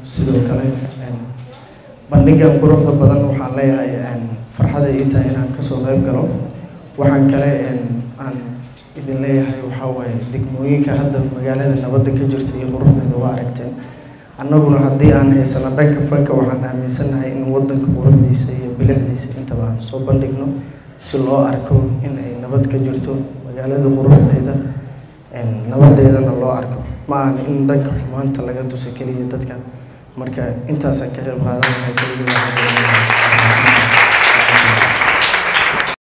sidoo kale bandhigan quruxda badan waxaan leeyahay farxada ii tahay inaan kasoo qayb galo waxaan kale aan idin leeyahay waxaa waaye degmooyinka hadda magaalada nabadda ka jirta iyo quruxdeeda waa aragteen annaguna haddii aan haysano dhanka fanka waxaan aaminsanahay in wadanka quruxdiisa iyo bilicdiisa intaba aan soo bandhigno si loo arko in ay nabad ka jirto magaalada quruxdeeda nabadeedana loo arko ma ahan in dhanka xumaanta laga tuso keliya dadka marka intaasaan ka qayb qaadan lahaa keliya